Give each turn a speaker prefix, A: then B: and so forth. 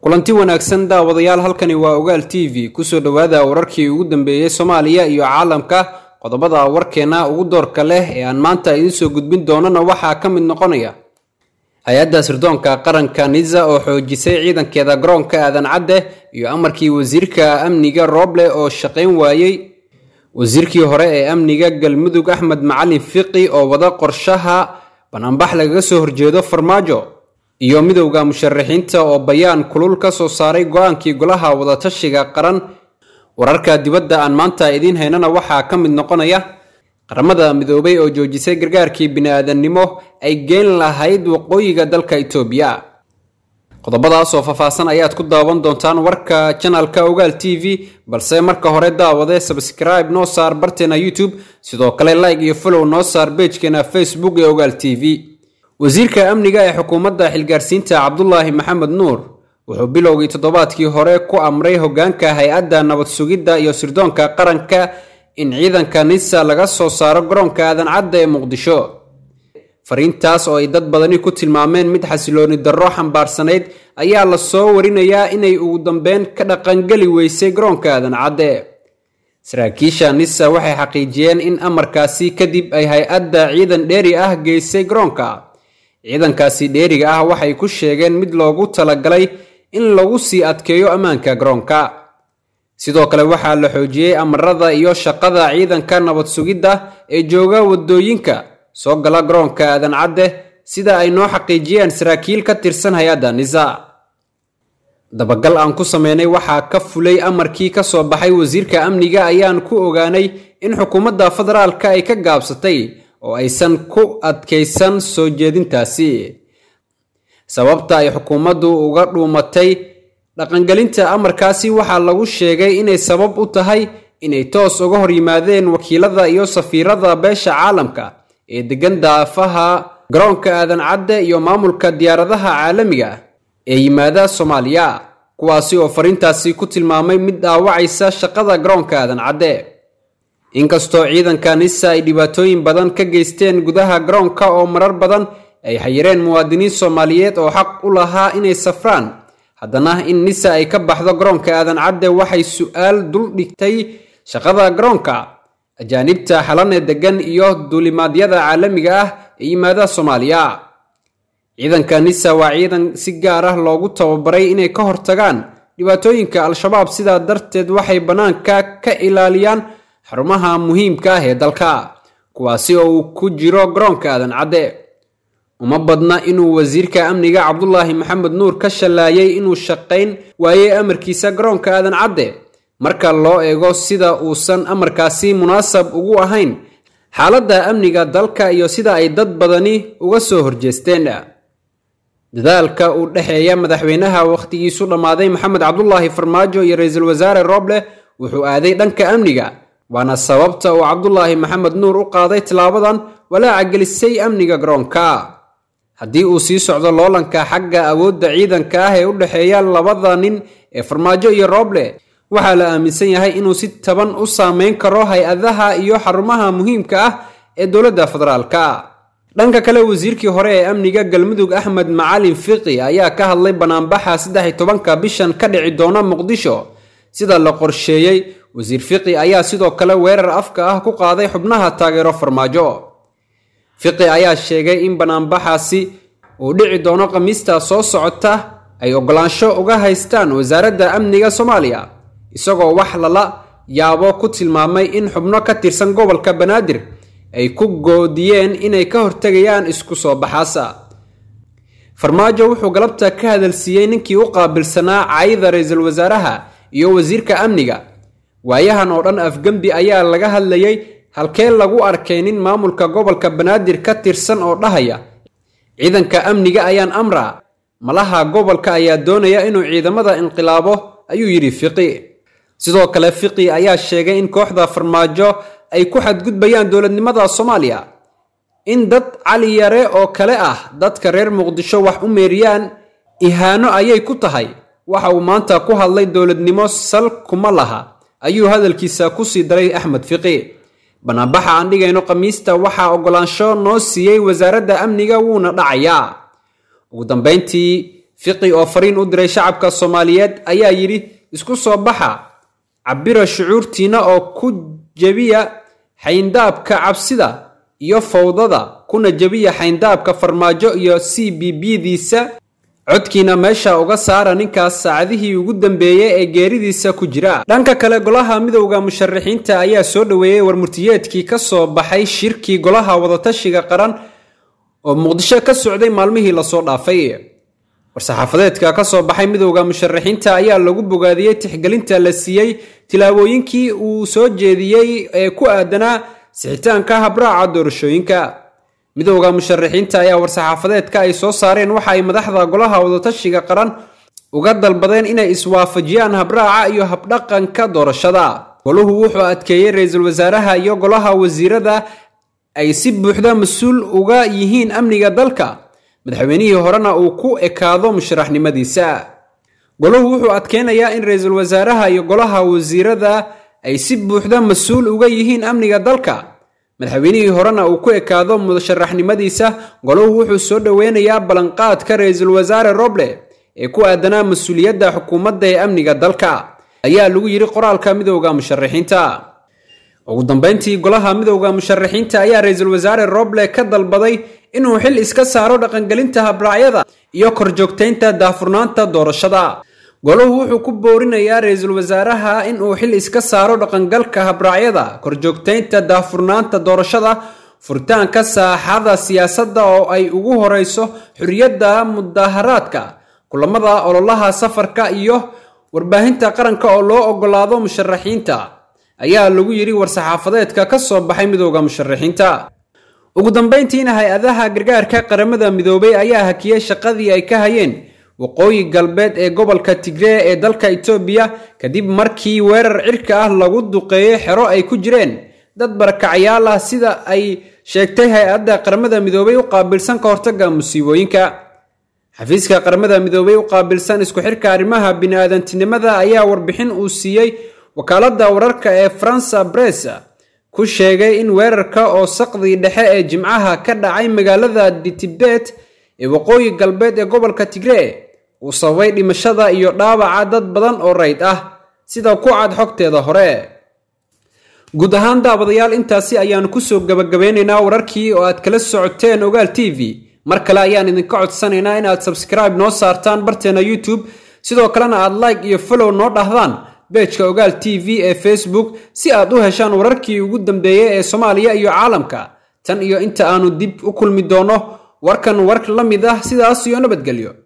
A: kulanti wanaagsan daawadayaal halkani waa ogaal t v kusoo dhowaada wararkii ugu dambeeyey soomaaliya iyo caalamka qodobada warkeena ugu doorka leh ee aan maanta idiin soo gudbin doonana waxaa ka mid noqonaya hay-adda sirdoonka qaranka nisa oo xoojisay ciidankeeda garoonka aadan cadde iyo amarkii wasiirka amniga rooble oo shaqayn waayey wasiirkii hore ee amniga galmudug axmed macalin fiqi oo wada qorshaha banaanbax lagaga soo horjeedo farmaajo iyo midowda musharaxiinta oo bayaan kulul ka soo saaray go-aankii golaha wadatashiga qaran wararka dibadda aan maanta idiin haynana waxaa ka mid noqonaya qaramada midoobay oo joojisay gargaarkii bini-aadannimo ay geen lahayd waqooyiga dalka itoobiya qodobadaas oo faahfaahsan ayaad ku daawan doontaan warka janalka ogaal t v balse marka hore daawade sabscribe noo saar barteena youtube sidoo kale like iyo follow noo saar beejkeena facebook ee ogaal t v wasiirka amniga ee xukuumadda xilgaarsiinta cabdulaahi maxamed nuur wuxuu bilowgii toddobaadkii hore ku amray hogaanka hay-adda nabad sugidda iyo sirdoonka qaranka in ciidanka nisa laga soo saaro garoonka aadan cadda ee muqdisho fariintaas oo ay dad badani ku tilmaameen mid xasilooni darro xambaarsanayd ayaa la soo warinayaa inay ugu dambeyn ka dhaqangeli weysay garoonka aadan cadde saraakiisha nisa waxay xaqiijiyeen in amarkaasi kadib ay hay-adda ciidan dheeri ah geysay garoonka ciidankaasi dheeriga ah waxay ku sheegeen mid loogu talagalay in lagu sii adkeeyo ammaanka garoonka sidoo kale waxaa la xoojiyey amarada iyo shaqada ciidanka nabad sugidda ee jooga wadooyinka soo gala garoonka aadan cadde sida ay noo xaqiijiyeen saraakiil ka tirsan hay-adda nisa dabagal aan ku sameynay waxaa ka fulay amarkii ka soo baxay wasiirka amniga ayaan ku ogaanay in xukuumadda federaalka ay ka gaabsatay oo aysan ku adkaysan soo jeedintaasi sababta ay xukuumaddu uga dhuumatay dhaqangelinta amarkaasi waxaa lagu sheegay inay sabab u tahay inay toos uga hor yimaadeen wakiilada iyo safiirada beesha caalamka ee degan daafaha garoonka aadan cadde iyo maamulka diyaaradaha caalamiga ee yimaada soomaaliya kuwaasi oo fariintaasi ku tilmaamay mid dhaawacaysa shaqada garoonka aadan cadde inkastoo ciidanka nisa ay dhibaatooyin badan ka geysteen gudaha garoonka oo marar badan ay xayireen muwaadiniin soomaaliyeed oo xaq u lahaa inay safraan haddana in nisa ay ka baxdo garoonka aadan cadde waxay su-aal dul dhigtay shaqada garoonka ajaanibta xalane degan iyo duulimaadyada caalamiga ah ee yimaada soomaaliya ciidanka nisa waa ciidan si gaar ah loogu tababaray inay ka hortagaan dhibaatooyinka al-shabaab sidaa darteed waxay bannaanka ka ilaaliyaan xarumaha muhiimka ah ee dalka kuwaasi oo uu ku jiro garoonka aadan cadde uma badna inuu wasiirka amniga cabdulaahi maxamed nuur ka shallaayay inuu shaqayn waayey amarkiisa garoonka aadan cadde marka loo eego sida uusan amarkaasi munaasab ugu ahayn xaaladda amniga dalka iyo sida ay dad badani uga soo horjeesteen dadaalka u dhexeeya madaxweynaha wakhtigiisu dhammaaday maxamed cabdulaahi farmaajo iyo ra-iisul wasaare rooble wuxuu aaday dhanka amniga waana sababta uu cabdulaahi maxamed nuur u qaaday tillaabadan walaaca gelisay amniga garoonka haddii uu sii socdo loolanka xagga awoodda ciidanka ah ee u dhexeeya labada nin ee farmaajo iyo rooble waxaa la aaminsan yahay inuu si taban u saameyn karo hay-adaha iyo xarumaha muhiimka ah ee dowladda federaalka dhanka kale wasiirkii hore ee amniga galmudug axmed macalin fiqi ayaa ka hadlay banaanbaxa saddex iyo tobanka bishan ka dhici doona muqdisho sida la qorsheeyey wasiir fiqi ayaa sidoo kale weerar afka ah ku qaaday xubnaha taageero farmaajo fiqi ayaa sheegay in banaanbaxaasi uu dhici doono khamiista soo socota ay ogolaansho uga haystaan wasaaradda amniga soomaaliya isagoo wax lala yaabo ku tilmaamay in xubno ka tirsan gobolka banaadir ay ku goodiyeen inay ka hortegayaan isku soo baxaasa farmaajo wuxuu galabta ka hadalsiiyey ninkii u qaabilsanaa cayda ra-iisul wasaaraha iyo wasiirka amniga waayahan oo dhan afgembi ayaa laga hadlayay halkee lagu arkay nin maamulka gobolka banaadir ka tirsan oo dhahaya ciidanka amniga ayaan amra malaha gobolka ayaa doonaya inuu ciidamada inqilaabo ayuu yidhi fiqi sidoo kale fiqi ayaa sheegay in kooxda farmaajo ay ku xadgudbayaan dowladnimada soomaaliya in dad cali yare oo kale ah dadka reer muqdisho wax u meeriyaan ihaano ayay ku tahay waxa uu maanta ku hadlay dowladnimo sal kuma laha ayuu hadalkiisa kusii daray axmed fiqi banaanbaxa aan dhigayno khamiista waxaa ogolaansho noo siiyey wasaaradda amniga wuuna dhacayaa ugu dambayntii fiqi oo fariin u diray shacabka soomaaliyeed ayaa yidhi isku soo baxa cabira shucuurtiina oo ku jebiya xayndaabka cabsida iyo fawdada kuna jebiya xayndaabka farmaajo iyo c b b-diisa codkiina meesha uga saara ninkaas saacadihii ugu dambeeyey ee geeridiisa ku jira dhanka kale golaha midowda musharaxiinta ayaa soo dhoweeyey warmurtiyeedkii ka soo baxay shirkii golaha wadatashiga qaran oo muqdisho ka socday maalmihii lasoo dhaafay war-saxaafadeedka ka soo baxay midowda musharaxiinta ayaa lagu bogaadiyey tixgelinta la siiyey tilaabooyinkii uu soo jeediyey ee ku aadanaa sixitaanka habraaca doorashooyinka midowda musharaxiinta ayaa war-saxaafadeedka ay soo saareen waxa ay madaxda golaha wadatashiga qaran uga dalbadeen inay iswaafajiyaan habraaca iyo habdhaqanka doorashada goluhu wuxuu adkeeyey ra-iisul wasaaraha iyo golaha wasiirada ay si buuxda mas-uul uga yihiin amniga dalka madaxweynihii horena uu ku ekaado musharaxnimadiisa goluhu wuxuu adkeynayaa in ra-iisul wasaaraha iyo golaha wasiirada ay si buuxda mas-uul uga yihiin amniga dalka madaxweynihii horena uu ku ekaado musharaxnimadiisa goluhu wuxuu soo dhoweynayaa ballanqaadka ra-iisul wasaare roble ee ku aadanaa mas-uuliyadda xukuumadda ee amniga dalka ayaa lagu yidhi qoraalka midowda musharaxiinta ugu dambeyntii golaha midowda musharaxiinta ayaa ra-iisul wasaare roble ka dalbaday inuu xil iska saaro dhaqangelinta habraacyada iyo korjoogtaynta daahfurnaanta doorashada goluhu wuxuu ku boorinayaa ra-iisul wasaaraha in uu xil iska saaro dhaqangalka habraacyada korjoogtaynta daahfurnaanta doorashada furitaanka saaxada siyaasadda oo ay ugu horeyso xorriyadda mudaharaadka kulamada ololaha safarka iyo warbaahinta qaranka oo loo ogolaado musharaxiinta ayaa lagu yidhi war-saxaafadeedka ka soo baxay midowda musharaxiinta ugu dambeyntiina hay-adaha gargaarka qaramada midoobay ayaa hakiyey shaqadii ay ka hayeen waqooyi galbeed ee gobolka tigree ee dalka itoobiya kadib markii weerar cirka ah lagu duqeeyey xero ay ku jireen dad barakacyaal ah sida ay sheegtay hay-adda qaramada midoobay u qaabilsan ka hortaga musiibooyinka xafiiska qaramada midoobay u qaabilsan isku xirka arrimaha bini-aadantinimada ayaa warbixin uu siiyey wakaaladda wararka ee faransa bress ku sheegay in weerarka oo saqdii dhexe ee jimcaha ka dhacay magaalada ditibet ee waqooyi galbeed ee gobolka tigree uu sababay dhimashada iyo dhaawaca dad badan oo rayd ah sida ku cad xogteeda hore guud ahaan daawadayaal intaasi ayaanu kusoo gabagabeynaynaa wararkii oo aad kala socoteen ogaal t v mar kale ayaan idinka codsanaynaa inaad sabskribe noo saartaan barteena youtube sidoo kalena aad like iyo follow noo dhahdaan beejka ogaal t v ee facebook si aad u heshaan wararkii ugu dambeeyey ee soomaaliya iyo caalamka tan iyo inta aanu dib u kulmi doono warkan war la mid ah sidaas iyo nabadgelyo